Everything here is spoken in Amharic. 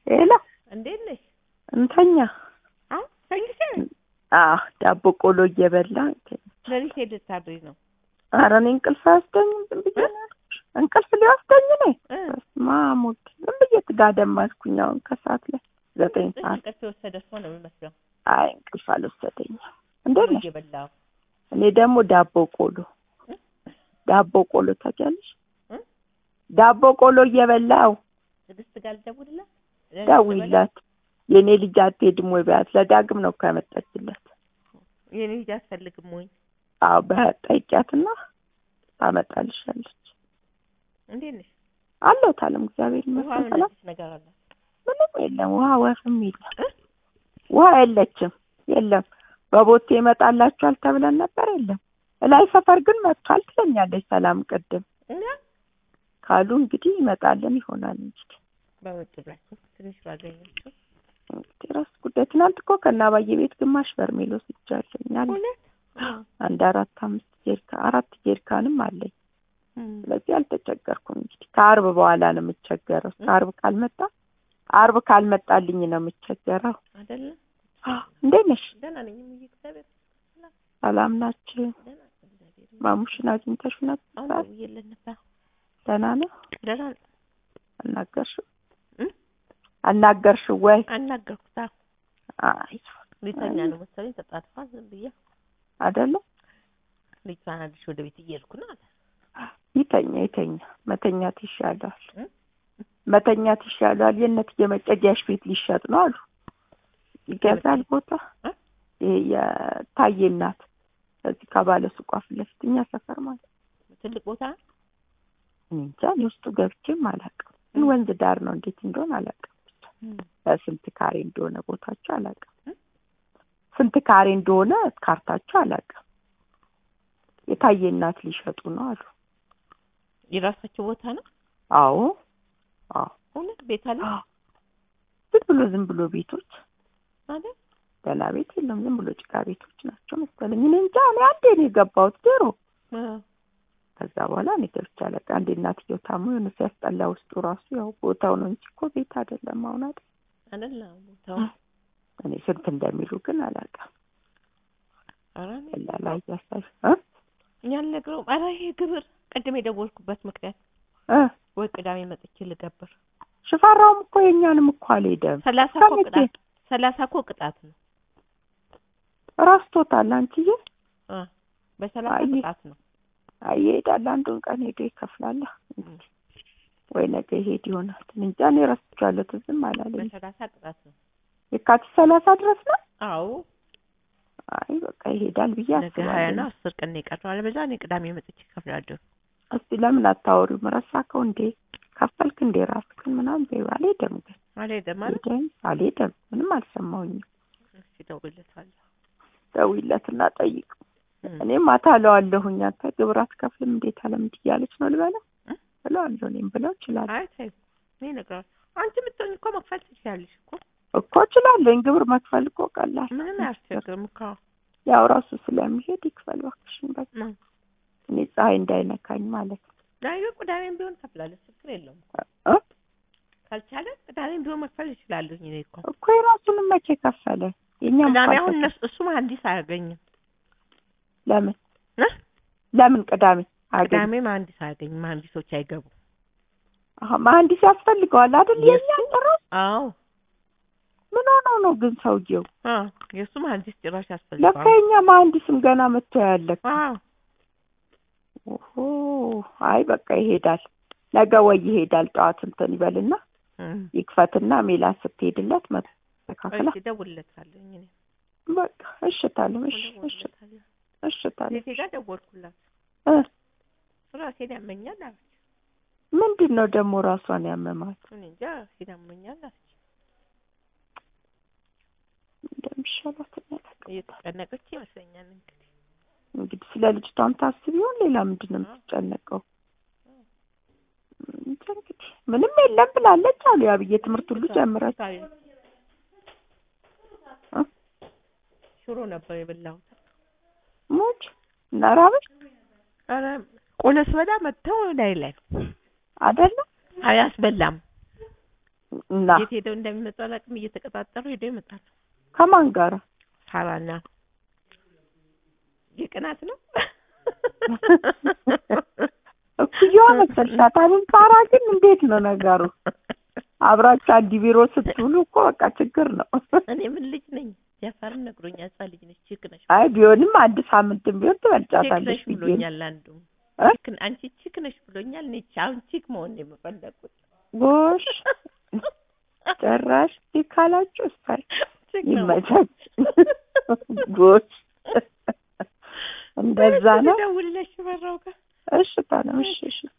ሄሎ እንዴት ነሽ? እንተኛ። አዎ ተኝተሽ? አዎ ዳቦ ቆሎ እየበላ ለሊት ሄድ ልታድሪ ነው? ኧረ እኔ እንቅልፍ አያስደኝም። ዝም ብዬ ነው ያልኩሽ። እንቅልፍ ሊወስደኝ ነው። እ በስመ አብ ወልድ ዝም ብዬ ትጋደም አልኩኝ። አሁን ከሰዓት ላይ ዘጠኝ ሰዓት እንቅልፍ የወሰደ ሰው ነው የሚመስለው። አይ እንቅልፍ አልወሰደኝም። እንዴት ነሽ? እየበላሁ እኔ ደግሞ ዳቦ ቆሎ ዳቦ ቆሎ ታውቂያለሽ? እ? ዳቦ ቆሎ እየበላው ትዕግስት ጋር ልደውልላት? ደውይላት። የእኔ ልጅ አትሄድም ወይ በያት። ለዳግም ነው እኮ ያመጣችለት። የኔ ልጅ አትፈልግም ወይ? አዎ በጠይቂያትና ታመጣልሻለች። እንዴት ነሽ? አለሁት አለም እግዚአብሔር ውሃ ይመስገን ምን ሰላም። አዲስ ነገር አለ? ምንም የለም ውሃ ወፍም የለም እ? ውሃ የለችም የለም። በቦቴ ይመጣላችኋል ተብለን ነበር የለም። እላይ ሰፈር ግን መጥቷል ትለኛለች ሰላም ቅድም እና ካሉ እንግዲህ ይመጣልን ይሆናል እንግዲህ በመጡ ብላችሁ ትንሽ ባገኛችሁ እንግዲህ ራስ ጉዳይ። ትናንት እኮ ከአባዬ ቤት ግማሽ በርሜል ወስጃለሁኛል። እውነት አንድ አራት አምስት ጀሪካ አራት ጀሪካንም አለኝ። እም፣ ስለዚህ አልተቸገርኩም። እንግዲህ ከአርብ በኋላ ነው የምቸገረው። እስከ አርብ ካልመጣ አርብ ካልመጣልኝ ነው የምቸገረው። አይደለ? እንዴት ነሽ? ደህና ነኝ እምዬ፣ እግዚአብሔር ሰላም ናችሁ? ደህና እግዚአብሔር ማሙሽን አግኝተሽ ናት? አሁን ደውዬለት ነበር። ደህና ነው? ደህና ነው። አናገርሽው? እም? አናገርሽው ወይ? አናገርኩት። አዎ አይ ሊተኛ ነው መሰለኝ ተጣጥፏል። ዝም ብዬ አይደለ? ልጅቷን አዲስ ወደ ቤት እየሄድኩ ነው አለ። ይተኛ ይተኛ። መተኛት ይሻላል። እም? መተኛት ይሻላል። የእነትዬ መጨጊያሽ ቤት ሊሸጥ ነው አሉ። ይገዛል ቦታ እ? ይሄ የታዬ እናት እዚህ ከባለ ሱቋ ፊት ለፊት እኛ ሰፈር ማለት ነው። ትልቅ ቦታ እኔ እንጃ እኔ ውስጡ ገብቼም አላውቅም። ግን ወንዝ ዳር ነው እንዴት እንደሆነ አላውቅም። በስንት ካሬ እንደሆነ ቦታቸው አላውቅም። እ? ስንት ካሬ እንደሆነ ካርታቸው አላውቅም። የታዬ እናት ሊሸጡ ነው አሉ። የራሳቸው ቦታ ነው። አዎ አዎ እውነት ቤት አለ ዝም ብሎ ዝም ብሎ ቤቶች አይደል? ገና ቤት የለም። ዝም ብሎ ጭቃ ቤቶች ናቸው መሰለኝ። እኔ እንጃ እኔ አንዴ ነው የገባሁት ድሮ። አዎ። ከዛ በኋላ እኔ ገብቼ አላውቅም። አንዴ እናትየው ታሞ የሆነ ሲያስጠላ ውስጡ ራሱ ያው ቦታው ነው እንጂ እኮ ቤት አይደለም። አሁን አይደል አይደል? አዎ፣ ቦታው እኔ ስንት እንደሚሉ ግን አላውቅም። ኧረ እኔ ቀላል አያሳይ እ እኛ አልነግረውም። ኧረ ይሄ ግብር ቅድም የደወልኩበት ምክንያት እ ወይ ቅዳሜ መጥቼ ልገብር ሽፈራውም እኮ የኛንም እኮ አልሄደም። ሰላሳ እኮ ከመቼ? ቅጣት ሰላሳ እኮ ቅጣት ነው። ረስቶታል። አንቺዬ አ በሰላሳ አይ። ቅጣት ነው። አይ ይሄዳል። አንዱን ቀን ሄዶ ይከፍላል። እንግዲህ ወይ ነገ ይሄድ ይሆናል። እኔ እንጃ እኔ ረስቼዋለሁ። ትዝም አላለኝ። በሰላሳ ቅጣት ነው። የካቲት ሰላሳ ድረስ ነው። አዎ አይ በቃ ይሄዳል ብዬ ነገ ሀያ ነው። አስባለሁ። አስር ቀን ነው የቀረው። አለበዛ እኔ ቅዳሜ መጥቼ እከፍላለሁ። እስቲ ለምን አታወሪውም? ረሳከው እንዴ? ከፈልክ እንዴ ራስክን ምናምን በይው። አልሄደም ግን አልሄደም ማለት ሄደም አልሄደም። ምንም አልሰማሁኝም። እስኪ እደውልለታለሁ። ደውይለትና ጠይቅ። እም። እኔም ማታ እለዋለሁኝ አንተ ግብር አትከፍልም እንዴት አለምድ እያለች ነው ልበለው እ? እለዋለሁ። እኔም ብለው እችላለሁ አይ ተይው፣ እኔ እነግረዋለሁ። አንቺ የምትሆኝ እኮ መክፈል ትችያለሽ እኮ እኮ እችላለሁኝ። ግብር መክፈል እኮ ቀላል ምንም አያስቸግርም እኮ ያው ራሱ ስለሚሄድ ይክፈል እባክሽን። በቃ እ። እኔ ፀሐይ እንዳይነካኝ ማለት ነው። ነገ ቅዳሜም ቢሆን ከፍላለሁ፣ ችግር የለውም። እ? ካልቻለ ቅዳሜም ቢሆን መክፈል ይችላለሁ። እኔ እኮ እኮ የራሱንም መቼ ከፈለ? የኛም ቅዳሜ እኮ አሁን አልከፈለም። እነሱ እሱ መሀንዲስ አያገኝም ለምን እ? ለምን ቅዳሜ አገኝ ቅዳሜ መሀንዲስ አያገኝም። መሀንዲሶች አይገቡም። መሀንዲስ ያስፈልገዋል አይደል? የኛ የሱ? ጭራሽ አዎ ምን ሆነው ነው ግን ሰውየው? አዎ የእሱ መሀንዲስ ጭራሽ ለካ ያስፈልገዋል። የኛ መሀንዲስም ገና መጥቶ ያለክ አዎ ኦሆ አይ በቃ ይሄዳል። ነገ ወይ ይሄዳል። ጠዋት እንትን ይበልና እም። ይክፈትና ሜላት ስትሄድለት መተካከላ እሺ እደውልለታለሁ። እኔ በቃ እሽታለሁ። እሺ እሺ እደውልለታለሁ። እሽታለሁ። ሴቴ ጋር ደወልኩላት። እ ራሴን ያመኛል አለች። ምንድን ነው ደግሞ ራሷን ያመማት እኔ እንጃ ራሴን ያመኛል አለች። እንደሚሻላት እኔ አላውቅም። እየተጨነቀች ይመስለኛል እንግዲህ እንግዲህ ስለ ልጅቷም ታስብ ይሆን ሌላ ምንድን ነው የምትጨነቀው? እንጃ እንግዲህ ምንም የለም ብላለች አሉ ያብዬ ትምህርት ሁሉ ጀምረች እ? ሽሮ ነበር የበላሁት። ሞች እና ራበሽ ኧረ ቆሎ ስበላ መጥተው ላይ ላይ አይደለም አያስበላም። እና የት ሄደው እንደሚመጡ አላውቅም። እየተቀጣጠሩ ሄደው ይመጣሉ። ከማን ጋር ሳራና የቅናት ነው እኩያዋ መሰልሻት አይደል? ሳራ ግን እንዴት ነው ነገሩ? አብራችሁ አንድ ቢሮ ስትውሉ እኮ በቃ ችግር ነው። እኔ ምን ልጅ ነኝ? ጃፋርም ነግሮኛል። ህፃን ልጅ ነች። ችክ ነሽ አይ ቢሆንም አንድ ሳምንትም ቢሆን ቺክ ትበልጫታለሽ ነሽ ብዬ ነው። ብሎኛል። አንዱ እ? ቺክ አንቺ ቺክ ነሽ ብሎኛል። እኔ ቺ- አሁን ቺክ መሆን ነው የምፈለጉት። ጎሽ ጭራሽ እንዲህ ካላችሁ እስታይ ቺክ ነው ይመቻች። ጎሽ እንደዛ ነው። ደውልለሽ በራው ጋር እሺ ታለም እሺ እሺ